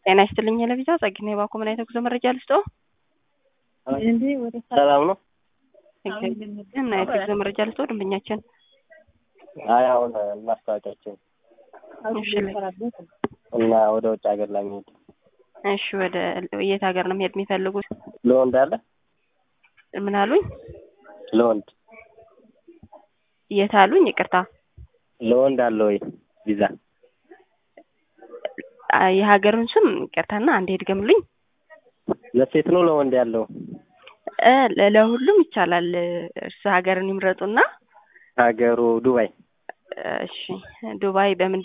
ጤና ይስጥልኝ ለቪዛ ጸግና የባኮ ምን አይነት ጉዞ መረጃ ልስጦ? ሰላም ነው። ምን አይነት ጉዞ መረጃ ልስጦ? ደንበኛችን አይ አሁን ማስታወቂያችን እና ወደ ውጭ ሀገር ለመሄድ እሺ፣ ወደ የት ሀገር ነው መሄድ የሚፈልጉት? ለወንድ አለ ምን አሉኝ? ለወንድ የት አሉኝ? ይቅርታ ለወንድ አለ ወይ ቪዛ? የሀገሩን ስም ይቅርታና አንዴ ድገምልኝ። ለሴት ነው ለወንድ ያለው? እ ለሁሉም ይቻላል። እርስ ሀገርን ይምረጡና ሀገሩ ዱባይ። እሺ ዱባይ በምን